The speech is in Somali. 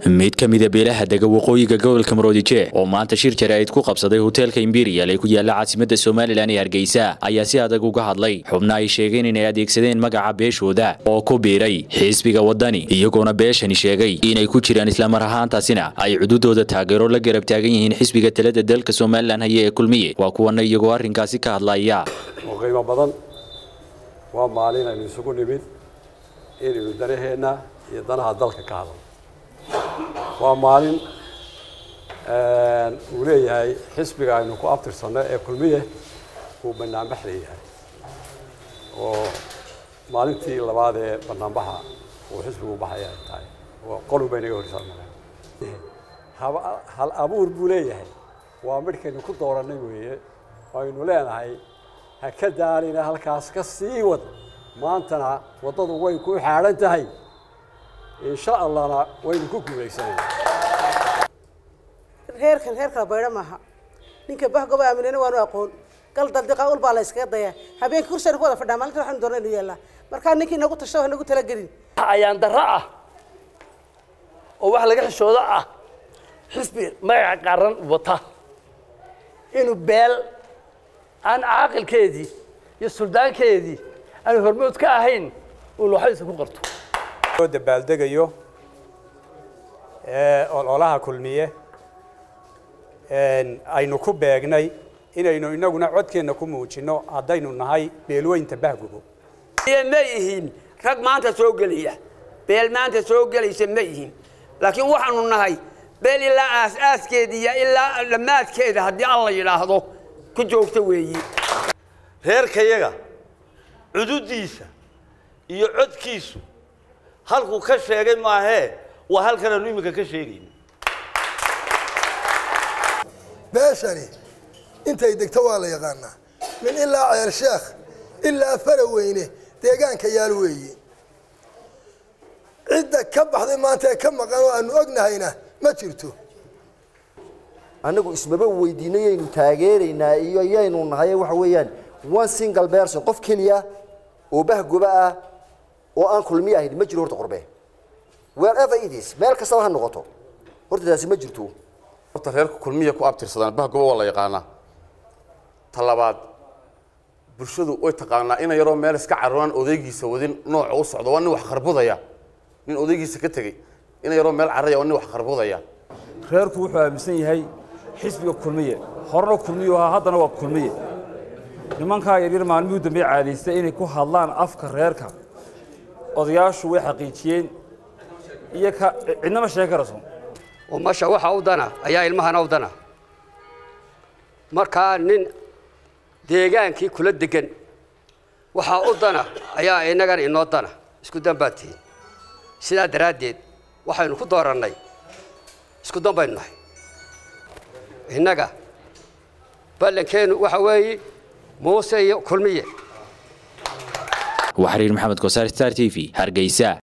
mid ka mida beelaha dega waqooyiga gobolka maroodije oo maanta shir jaraa'id ku qabsaday hoteelka imberial ee ku yaala caasimadda somalilan ee hargeysa ayaa si adag uga hadlay xubna ay sheegeen inay adeegsadeen magaca beeshooda oo ku biiray xisbiga waddani iyagoona beeshani sheegay inay ku jiraan islamar ahaantaasina ay cududooda taageero la garab taagan yihiin xisbiga talada dalka somalilan haya ee kulmiye waa kuwana iyagoo arrinkaasi ka hadlaya oo qiimo badan waa maalin aynu isugu nimid inaynu danaheenna iyo danaha dalka ka hadalno waa maalin uu leeyahay xisbiga aynu ku abtirsanno ee kulmiye uu banaanbax leeyahay oo maalintii labaad ee banaanbaxa uu xisbigu baxaya ay tahay oo qolun bay naga horisaa hal abuur buu leeyahay waa midhkaynu ku doorannay weeye aynu leenahay ha ka daalina halkaas ka sii wad maantana waddadu way ku xaadhan tahay insha allahna waynu ku guulaysanayna reerkan reer kala baydho maaha ninka bahgoba aaminana waanu aqoon gal daldiqa ul baa la yskaga dayaa habeenkii kursaynu ku wada fadhaa maalinta waxaynu doona inu yeellaa markaa ninkii nagu tasho ha nagu talagelin ayaan darro ah oo wax laga xishoodo ah xisbi magaca qaran wata inuu beel aan caaqilkeedii iyo suldaankeedii aan hormood ka ahayn uu looxadiisa ku qarto dabaaldegayo ololaha kulmiye aynu ku beegnay inaynu inaguna codkeenna ku muujinno haddaynu nahay beelweynta bahgubo ma ihin rag maanta soo gelaya beel maanta soo gelaysa ma ihin laakiin waxaanu nahay beel ilaa aas-aaskeeda iyo ilaa dhammaadkeeda haddii alla yidhaahdo ku joogta weeye reerkayaga cududiisa iyo codkiisu halkuu ka sheegay maahee waa halkan aanu iminka ka sheegayna beeshani intay degto waa la yaqaanaa min ilaa ceer sheekh ilaa faraweyne deegaanka yaal weeye cidda ka baxday maanta ee ka maqan oo aanu ognahayna ma jirto annagu ismaba weydiinay yaynu taageeraynaa iyo yaynu nahay waxa weeyaan one single person qof keliya oo bahgoba ah oo aan kulmiye ahayn ma jiro horta qurbe wherever it is meel kastaba ha noqoto horta taasi ma jirto horta reerka kulmiya ku abtirsadaan bahgoba waa la yaqaanaa ta labaad bulshadu way taqaanaa ina yaroo meel iska caroonan odaygiisa wadin nooca u socdo waa nin wax kharbudaya nin odaygiisa ka tegey ina yaroo meel caraya waa nin wax kharbudaya reerku wuxuu aaminsan yahay xisbiga kulmiye horena kulmiyu ahaa haddana waa kulmiye nimankaa yaryar maalmihii dambe caadaystay inay ku hadlaan afka reerka odayaashu way xaqiijiyeen iyo ka cidnama sheegi karayso umasha waxa u dana ayaa ilmahana u dana markaa nin deegaankii kula degan waxaa u dana ayaa innagana inoo dana isku dan baad tihiin sidaa daraaddeed waxaynu ku doorannay isku dan baynu nahay innaga ballankeennu waxa weeye muuse iyo kulmiye waa xiriir maxamed kosaar star t v hargeysa